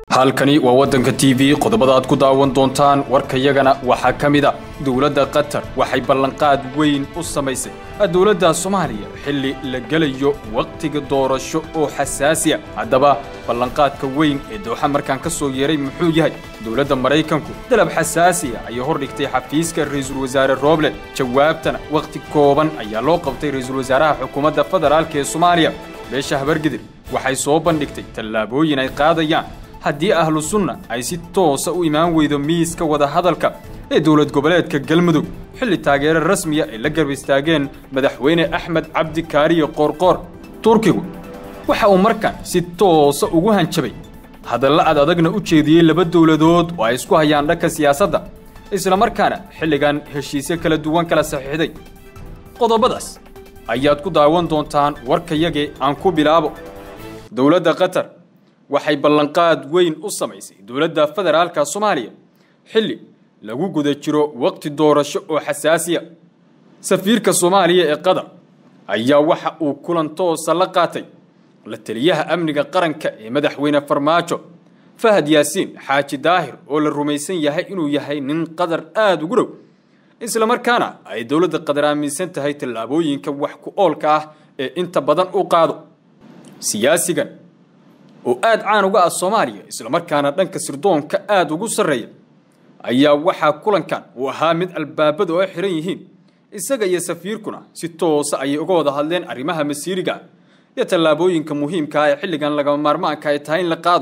halkani waa waddanka t v qodobada aad ku daawan doontaan warkayagana waxaa ka mid a dowladda qatar waxay ballanqaad weyn u samaysay dowladda soomaaliya xilli la gelayo wakhtiga doorasho oo xasaasi a haddaba ballanqaadka weyn ee dooxa markaan ka soo yeeray muxuu yahay dowladda maraykanku dalab xasaasi a ayay hordhigtay xafiiska ra-iisul wasaare roble jawaabtana wakhti kooban ayaa loo qabtay ra-iisul wasaaraha xukuumadda federaalk ee soomaaliya beesha habargidir waxay soo bandhigtay tallaabooyin ay qaadayaan haddii ahlu sunna ay si toosa u imaan weydo miiska wadahadalka ee dowlad goboleedka galmudug xilli taageero rasmiya ay la garb istaageen madaxweyne axmed cabdi kaariye qoorqoor turkigu waxa uu markaan si toosa ugu hanjabay hadalla ad adagna u jeediyey laba dowladood oo ay isku hayaan dhanka siyaasadda islamarkaana xilligan heshiisyo kala duwan kala saxiixday qodobadaas ayaad ku daawan doontaan warkayagee aan ku bilaabo dowladda qatar waxay ballanqaad weyn u samaysay dowladda federaalka soomaaliya xilli lagu guda jiro waqti doorasho oo xasaasiya safiirka soomaaliya ee qatar ayaa waxa uu kulan toosa la qaatay la taliyaha amniga qaranka ee madaxweyne farmaajo fahad yaasiin xaaji daahir oo la rumaysan yahay inuu yahay nin qatar aada ugu dhow islamarkaana ay dowladda qatar aaminsan tahay tallaabooyinka wax ku oolka ah ee inta badan u qaado siyaasigan oo aada caan uga ah soomaaliya islamarkaana dhanka sirdoonka aada ugu sarreeya ayaa waxaa kulankan uu ahaa mid albaabada oo xiran yihiin isaga iyo safiirkuna si toosa ayay uga wada hadleen arrimaha masiiriga iyo tallaabooyinka muhiimka ah ee xilligan lagama maarmaanka ay tahay in la qaado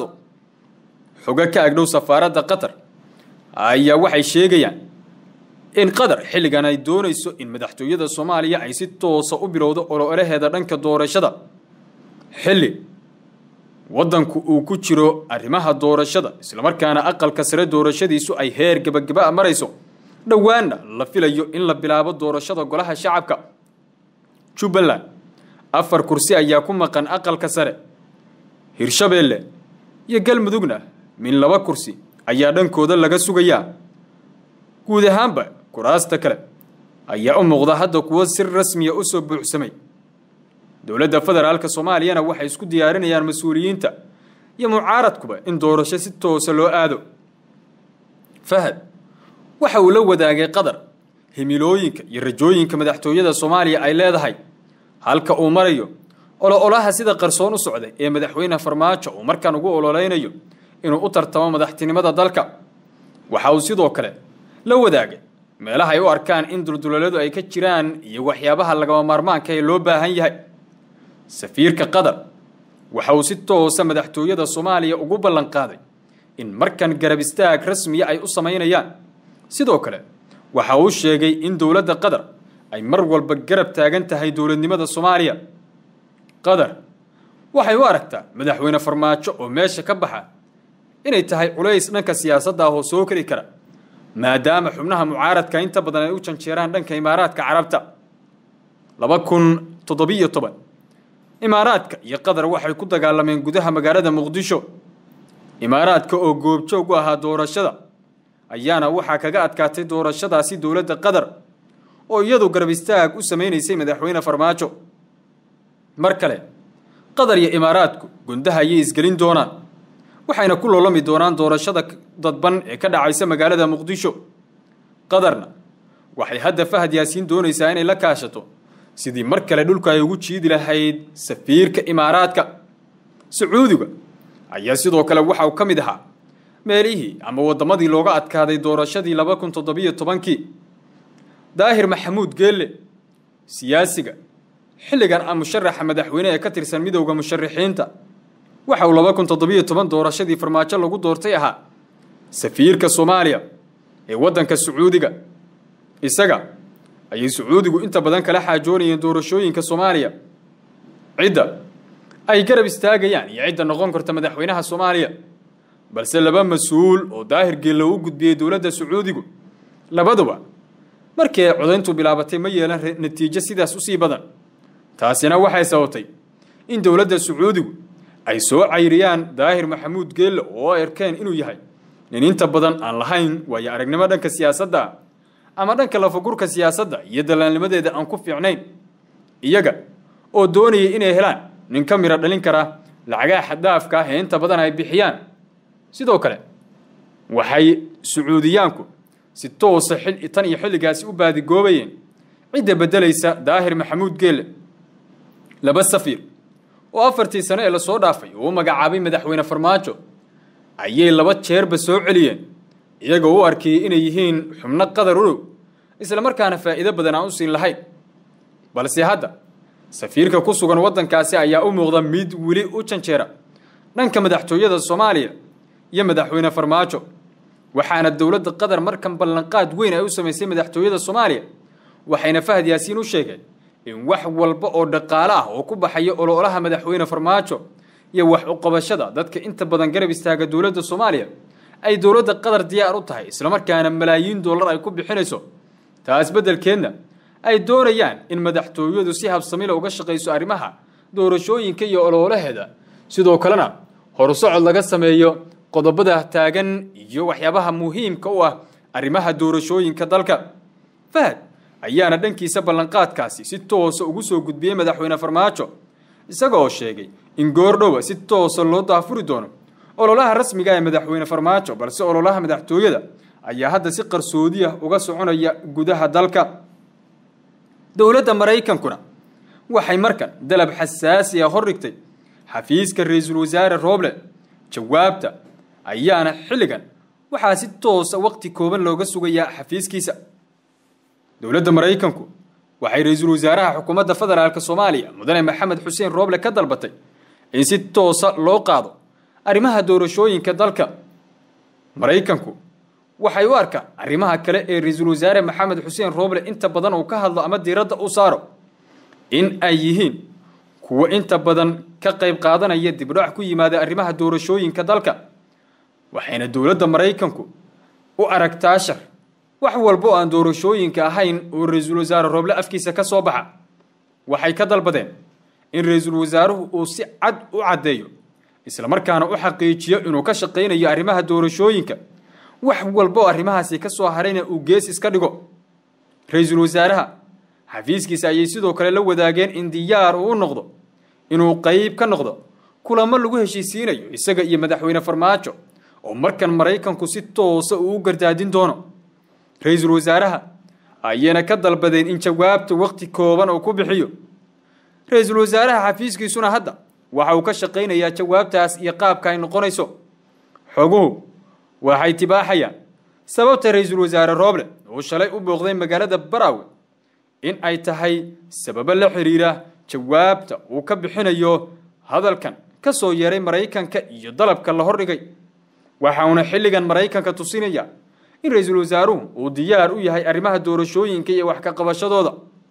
xogo ka agdhow safaaradda qatar ayaa waxay sheegayaan in qatar xilligan ay doonayso in madaxtooyada soomaaliya ay si toosa u bilowdo ololaheeda dhanka doorashada xilli waddanku uu ku jiro arrimaha doorashada islamarkaana aqalka sare doorashadiisu ay heer gebagaba marayso dhowaanna la filayo in la bilaabo doorashada golaha shacabka jubbaland afar kursi ayaa ku maqan aqalka sare hirshabeelle iyo galmudugna min laba kursi ayaa dhankooda laga sugayaa guud ahaanba kuraasta kale ayaa u muuqda hadda kuwo si rasmiya u soo buuxsamay dowladda federaalka soomaaliyana waxay isku diyaarinayaan mas-uuliyiinta iyo mucaaradkuba in doorasho si toosa loo aado fahad waxa uu la wadaagay qatar himilooyinka iyo rajooyinka madaxtooyada soomaaliya ay leedahay halka uu marayo olo-olaha sida qarsoon u socday ee madaxweyne farmaajo uu markaan ugu ololeynayo inuu u tartamo madaxtinimada dalka waxa uu sidoo kale la wadaagay meelaha ay u arkaan in dulduleeladu ay ka jiraan iyo waxyaabaha lagama maarmaanka ee loo baahan yahay safiirka qatar waxa uu si toosa madaxtooyada soomaaliya ugu ballanqaaday in markan garab istaag rasmiya ay u samaynayaan sidoo kale waxa uu sheegay in dowladda qatar ay mar walba garab taagan tahay dowladnimada soomaaliya qatar waxay u aragtaa madaxweyne farmaajo oo meesha ka baxa inay tahay culays dhanka siyaasadda ah oo soo keli kara maadaama xubnaha mucaaradka inta badan ay u janjeeraan dhanka imaaraadka carabta laba kun toddobiyo toban imaaraadka iyo qatar waxay ku dagaalameen gudaha magaalada muqdisho imaaraadka oo goobjoog u ahaa doorashada ayaana waxaa kaga adkaatay doorashadaasi dowladda qatar oo iyadu garab istaag u samaynaysay madaxweyne farmaajo mar kale qatar iyo imaaraadku gundaha ayay isgelin doonaan waxayna ku loolami doonaan doorashada dadban ee ka dhacaysa magaalada muqdisho qatarna waxay hadda fahad yaasiin doonaysaa inay la kaashato sidii mar kale dhulka ay ugu jiidi lahayd safiirka imaaraadka sacuudiga ayaa sidoo kale waxa uu ka mid ahaa meelihii ama waddamadii looga adkaaday doorashadii laba kun toddobiyo tobankii daahir maxamuud geelle siyaasiga xilligan a musharaxa madaxweyne ee ka tirsan midowda musharaxiinta waxa uu laba kun toddobiyo toban doorashadii farmaajo lagu doortay ahaa safiirka soomaaliya ee waddanka sacuudiga isaga ayay sacuudigu inta badan kala xaajoonayeen doorashooyinka soomaaliya cidda ay garab istaagayaan iyo cidda noqon karta madaxweynaha soomaaliya balse laba mas-uul oo daahir geello u gudbiyey dowladda sacuudigu labaduba markii ay codayntu bilaabatay ma yeelan natiijo sidaas usii badan taasina waxay sababtay in dowladda sacuudigu ay soo cayriyaan daahir maxamuud geelle oo arkeen inuu yahay nin inta badan aan lahayn waayo aragnimo dhanka siyaasadda ama dhanka lafagurka siyaasadda iyo dallaalnimadeeda aan ku fiicnayn iyaga oo doonayay inay helaan nin ka miro dhalin kara lacagaha xaddaafka ah ee inta badan ay bixiyaan sidoo kale waxay sacuudiyaanku si toosa tan iyo xilligaasi u baadigoobayeen cidda beddelaysa daahir maxamuud geelle laba safiir oo afartii sano ee lasoo dhaafay uu magacaabay madaxweyne farmaajo ayay laba jeerba soo celiyeen iyagoo u arkiyey inay yihiin xubno qadar urow isla markaana faa'iido badan aan u siin lahayn balse hadda safiirka ku sugan waddankaasi ayaa u muuqda mid weli u janjeera dhanka madaxtooyada soomaaliya iyo madaxweyne farmaajo waxaana dowladda qatar markan ballanqaad weyn ay u samaysay madaxtooyada soomaaliya waxayna fahad yaasiin u sheegeen in wax walba oo dhaqaale ah oo ku baxaya ololaha madaxweyne farmaajo iyo wax uqabashada dadka inta badan garab istaaga dowladda soomaaliya ay dowladda qatar diyaar u tahay islamarkaana malaayiin dollar ay ku bixinayso taas beddelkeedna ay doonayaan in madaxtooyadu si habsamila uga shaqayso arrimaha doorashooyinka iyo ololaheeda sidoo kalena horusocod laga sameeyo qodobada taagan iyo waxyaabaha muhiimka u ah arrimaha doorashooyinka dalka fahad ayaana dhankiisa ballanqaadkaasi si toosa ugu soo gudbiyey madaxweyne farmaajo isaga oo sheegay in goordhowa si toosa loo daafuri doono ololaha rasmiga ee madaxweyne farmaajo balse ololaha madaxtooyada ayaa hadda si qarsoodiya uga soconaya gudaha dalka dowladda maraykankuna waxay markan dalab xasaasi ah hor dhigtay xafiiska ra-iisul wasaare rooble jawaabta ayaana xilligan waxaa si toosa waqti kooban looga sugayaa xafiiskiisa dowladda maraykanku waxay ra-iisul wasaaraha xukuumadda federaalk soomaaliya mudane maxamed xuseen rooble ka dalbatay in si toosa loo qaado arrimaha doorashooyinka dalka maraykanku waxay u arkaan arrimaha kale ee ra-iisul wasaare maxamed xuseen rooble inta badan uu ka hadlo ama diiradda u saaro in ay yihiin kuwo inta badan ka qayb qaadanaya dibdhac ku yimaada arrimaha doorashooyinka dalka waxayna dowladda maraykanku u aragtaa shar wax walba oo aan doorashooyinka ahayn oo ra-iisul wasaare rooble afkiisa ka soo baxa waxay ka dalbadeen in ra-iisul wasaaruhu uu si cad u caddeeyo islamarkaana u xaqiijiyo inuu ka shaqaynayo arrimaha doorashooyinka wax walba oo arrimahaasi ka soo harayna uu gees iska dhigo ra-iisul wasaaraha xafiiskiisa ayay sidoo kale la wadaageen in diyaar uu u noqdo inuu qayb ka noqdo kulamo lagu heshiisiinayo isaga iyo madaxweyne farmaajo oo markan maraykanku si toosa uu u gardaadin doono ra-iisul wasaaraha ayayna ka dalbadeen in jawaabta waqti kooban uu ku bixiyo ra-iisul wasaaraha xafiiskiisuna hadda waxa uu ka shaqaynayaa jawaabtaas iyo qaabka ay noqonayso xoguhu waxay tibaaxayaan sababta ra-iisul wasaare rooble uu shalay u booqday magaalada baraawe in ay tahay sababo la xiriira jawaabta uu ka bixinayo hadalkan ka soo yeeray maraykanka iyo dalabka la hordhigay waxauna xilligan maraykanka tusinaya in ra-iisul wasaaruhu uu diyaar u yahay arrimaha doorashooyinka iyo wax ka qabashadooda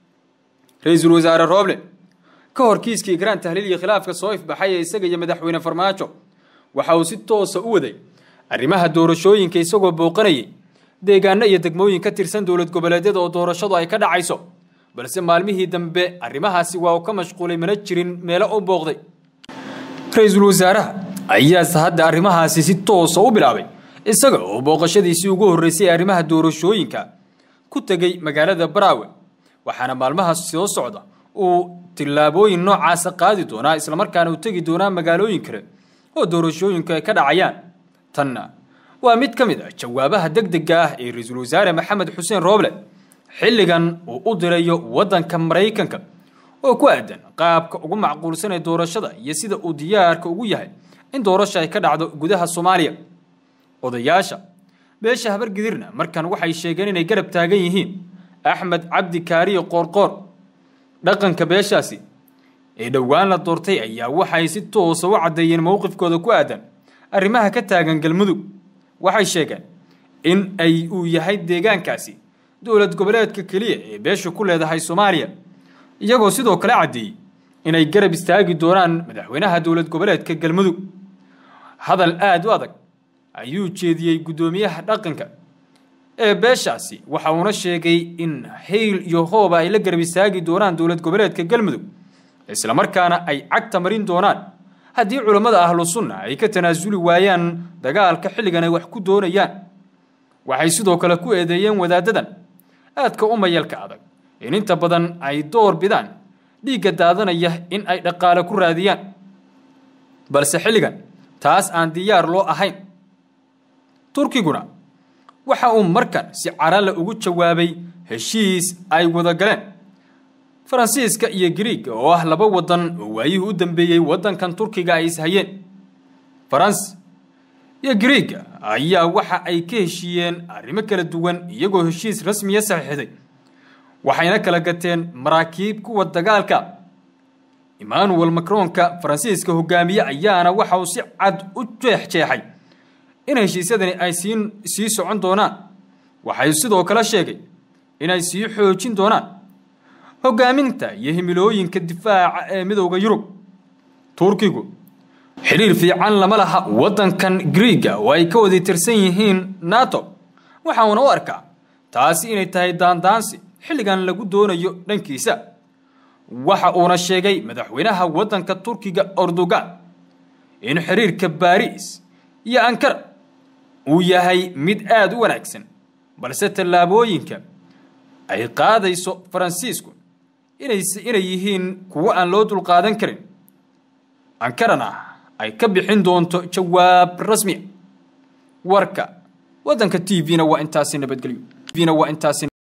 ra-iisul wasaare rooble ka hor kiiskii garaan tahliil iyo khilaafka soo ifbaxay ee isaga iyo madaxweyne farmaajo waxa uu si toosa u waday arrimaha doorashooyinka isagoo booqanayay deegaano iyo degmooyin ka tirsan dowlad goboleedyada oo doorashadu ay ka dhacayso balse maalmihii dambe arrimahaasi waa uu ka mashquulay mana jirin meelo u booqday ra-iisul wasaaraha ayaase hadda arrimahaasi si toosa u bilaabay isaga oo booqashadiisii ugu horreysay ee arrimaha doorashooyinka ku tegey magaalada baraawe waxaana maalmahaas soo socda uu tillaabooyin noocaasa qaadi doonaa islamarkaana uu tegi doonaa magaalooyin kale oo doorashooyinku ay ka dhacayaan tanna waa mid ka mid ah jawaabaha deg dega ah ee ra-iisul wasaare maxamed xuseen rooble xilligan uu u dirayo waddanka maraykanka oo ku aadan qaabka ugu macquulsan ee doorashada iyo sida uu diyaarka ugu yahay in doorasha ay ka dhacdo gudaha soomaaliya odayaasha beesha habargidirna markan waxay sheegeen inay garab taagan yihiin axmed cabdi kaariyo qoorqoor dhaqanka beeshaasi ee dhowaan la doortay ayaa waxay si toosa u caddeeyeen mowqifkooda ku aadan arrimaha ka taagan galmudug waxay sheegeen in ay uu yahay deegaankaasi dowlad goboleedka keliya ee beeshu ku leedahay soomaaliya iyagoo sidoo kale caddeeyey inay garab istaagi doonaan madaxweynaha dowlad goboleedka galmudug hadal aada u adag ayuu jeediyey guddoomiyaha dhaqanka ee beeshaasi waxa uuna sheegay in hayl iyo hooba ay la garab istaagi doonaan dowlad goboleedka galmudug islamarkaana ay cagta marin doonaan haddii culammada ahlu sunna ay ka tanaasuli waayaan dagaalka xilligan ay wax ku doonayaan waxay sidoo kale ku eedeeyeen wadaadadan aadka u mayalka adag in inta badan ay door bidaan dhiigga daadanaya in ay dhaqaale ku raadiyaan balse xilligan taas aan diyaar loo ahayn turkiguna waxa uu markan si carale ugu jawaabay heshiis ay wada galeen faransiiska iyo griiga oo ah laba waddan oo waayihii u dambeeyey waddankan turkiga ay ishayeen faransi iyo griiga ayaa waxa ay ka heshiiyeen arrimo kala duwan iyagoo heshiis rasmiya saxiixday waxayna kala gateen maraakiib kuwa dagaalka emmanuel macronka faransiiska hogaamiye ayaana waxa uu si cad u jeexjeexay in heshiisyadani ay sii sii socon doonaan waxay sidoo kale sheegay inay sii xoojin doonaan hogaaminta iyo himilooyinka difaaca ee midowda yurub turkigu xidhiir fiican lama laha waddankan griiga oo ay ka wadi tirsan yihiin nato waxa uuna u arkaa taasi inay tahay daandaansi xilligan lagu doonayo dhankiisa waxa uuna sheegay madaxweynaha waddanka turkiga erdogan in xiriirka baariis iyo ankara uu yahay mid aada u wanaagsan balse tallaabooyinka ay qaadayso faransiisku inay inay yihiin kuwo aan loo dulqaadan karin ankarana ay ka bixin doonto jawaab rasmiya warka waddanka t v-na waa intaasi nabadgelyo tvna waa intaasi